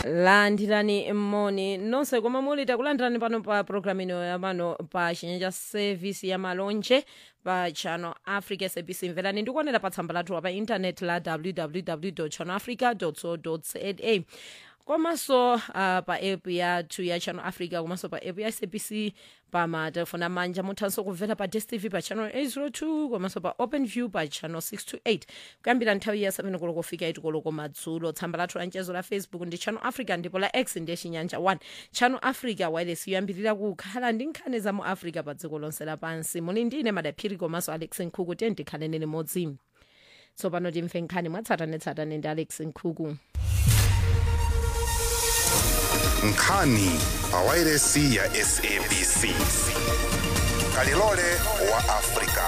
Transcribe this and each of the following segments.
landirani moni nonse komwe muli takulandirani pano pa programu ino yamano pa chinyanja service ya malonje pa channel africa sabc mverani ndikuonera pa tsamba lathu pa intanet la www channel africa co za komanso uh, pa app yathu ya channel africa komanso pa app ya sabc pa matelefoni amanja muthanso kumvera pa dstv pa channel 802 komanso pa open view pa channel 628 kuyambira nthawi ya 7 koloko kufika 8 koloko madzulo tsamba lathu la mchezo la facebook ndi channel africa ndipo la x ndiye chinyanja 1 channel africa wireless yoyambirira kukhala ndi nkhani za mu africa pa dziko lonse lapansi muli ndine madaphiri komanso alex nkhuku tiye tikhaleni limodzi tsopano timve nkhani mwatsatanetsatane ndi alex nkhuku nkhani pa wairesi ya sabc kalilole wa afrika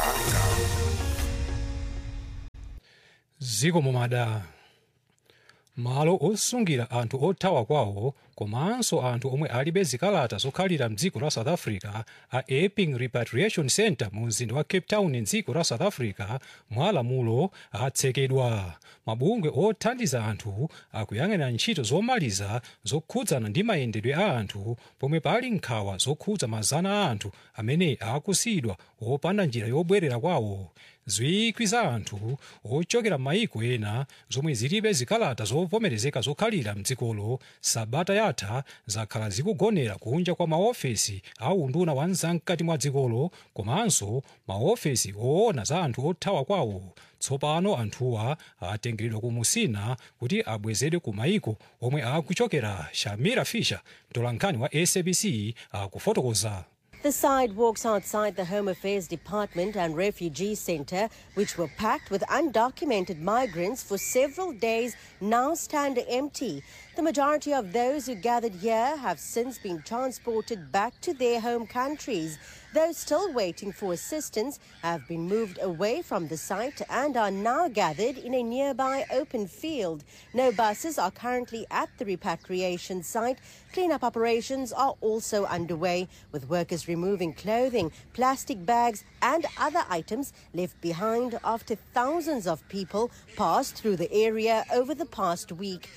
ziko mumada malo osungira anthu othawa kwawo komanso anthu omwe alibe zikalata zokhalira mdziko la south africa a epping repatriation center mu mzinda wa cape town mdziko la south africa mwa lamulo atsekedwa mabungwe othandiza anthu akuyang'anira ntchito zomaliza zokhudzana ndi mayendedwe a anthu pomwe pali nkhawa zokhudza mazana a anthu amene akusiyidwa opanda njira yobwerera kwawo zikwi za anthu ochokera m'mayiko ena zomwe zilibe zikalata zovomerezeka zokhalira mdzikolo sabata yatha zakhala zikugonera kunja kwa maofesi a unduna wa mkati mwa dzikolo komanso maofesi oona za anthu othawa kwawo tsopano anthuwa atengeredwa ku musina kuti abwezedwe ku mayiko omwe akuchokera shamira fisher mtolankhani wa sabc akufotokoza The sidewalks outside the Home Affairs Department and Refugee Center, which were packed with undocumented migrants for several days, now stand empty. The majority of those who gathered here have since been transported back to their home countries. Those still waiting for assistance have been moved away from the site and are now gathered in a nearby open field. No buses are currently at the repatriation site. Cleanup operations are also underway, with workers removing clothing, plastic bags, and other items left behind after thousands of people passed through the area over the past week.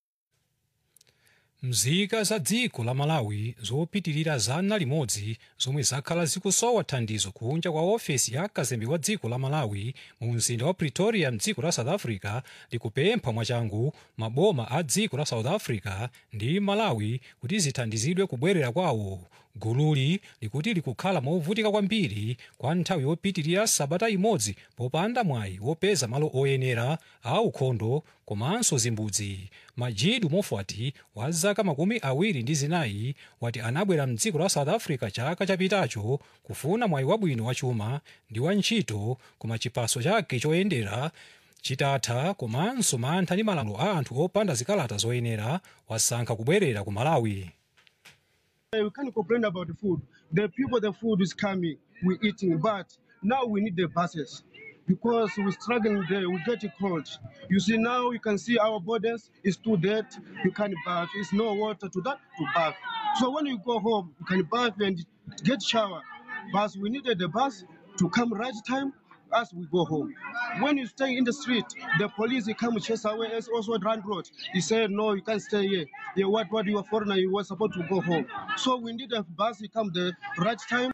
mzika za dziko la malawi zopitirira zana limodzi zomwe zakhala zikusowa thandizo kunja kwa ofesi ya kazembe wa dziko la malawi mu mzinda wa pretoria mdziko la south africa likupempha mwachangu maboma a dziko la south africa ndi malawi kuti zithandizidwe kubwerera kwawo gululi likuti likukhala movutika kwambiri kwa nthawi yopitirira sabata imodzi popanda mwayi wopeza malo oyenera a ukhondo komanso zimbudzi majidu mofati wa zaka makumi awiri ndi zinayi wati anabwera mdziko la south africa chaka chapitacho kufuna mwayi wabwino wachuma ndi wa ntchito koma chipaso chake choyendera chitatha komanso mantha ndi malamulo a anthu opanda zikalata zoyenera wasankha kubwerera ku malawi We can't complain about the food. The people, the food is coming, we're eating, but now we need the buses because we're struggling there, we get cold. You see, now you can see our borders is too dead, you can't bath, there's no water to that to bath. So when you go home, you can bath and get shower. But we needed the bus to come right time as we go home. When you stay in the street, the police they come chase away as also run road. He said, no, you can't stay here. Yeah, what, what you are foreigner, you were supposed to go home. So we need a bus to come the right time.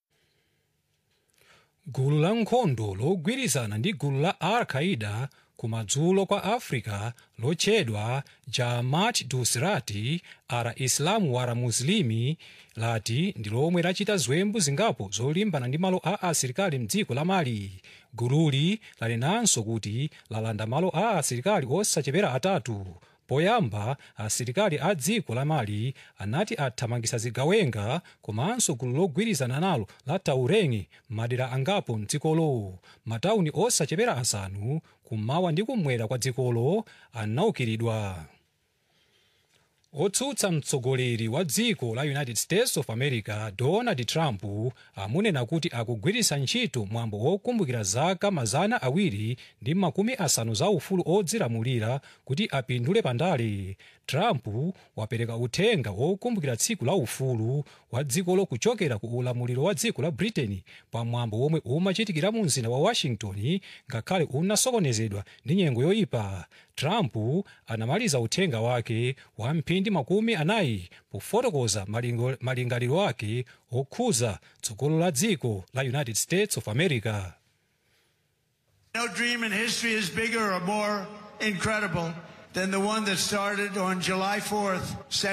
gulu la nkhondo logwirizana ndi gulu la al-qaida kumadzulo kwa africa lotchedwa jamaat nusrati al-islamu wal muslimi lati ndi lomwe lachita ziwembu zingapo zolimbana ndi malo a asilikali mdziko la mali gululi lanenanso kuti lalanda malo a asilikali osachepera atatu poyamba asilikali a dziko la mali anati athamangisa zigawenga komanso gulu logwirizana nalo la taureni madera angapo mdzikolo matawuni osachepera asanu kummawa ndi kummwera kwa dzikolo anaukiridwa otsutsa mtsogoleri wa dziko la united states of america donald trump amunena kuti akugwiritsa ntchito mwambo wokumbukira zaka mazana awiri ndi makumi asanu za ufulu odzilamulira kuti apindule pandale trump wapereka uthenga wokumbukira tsiku la ufulu wa dzikolo kuchokera ku ulamuliro wa dziko la britain pa mwambo womwe umachitikira mu mzinda wa washington ngakhale unasokonezedwa ndi nyengo yoyipa trump anamaliza uthenga wake wa mphindi makumi anayi pofotokoza malingo- malingaliro ake okhuza tsogolo la dziko la united states of america No dream in history is bigger or more incredible than the one that started on July 4th,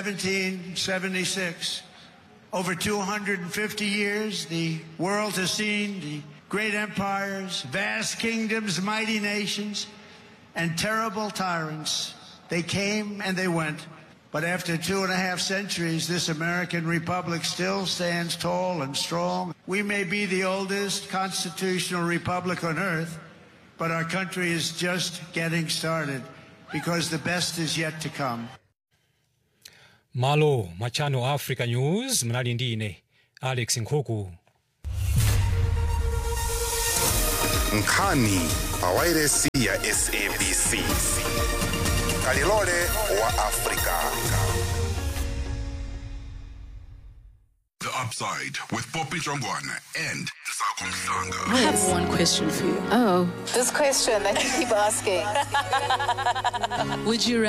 1776. Over 250 years, the world has seen the great empires, vast kingdoms, mighty nations, and terrible tyrants. They came and they went. But after two and a half centuries, this American republic still stands tall and strong. We may be the oldest constitutional republic on earth, but our country is just getting started because the best is yet to come. malo mwa channel africa news mnali ndi ine alex nkhuku nkhani pa wairesi ya sabc kalilole wa afrika The Upside with Poppy Jongwana and Sako Mhlanga. I have one question for you. Oh. This question that you keep asking. Would you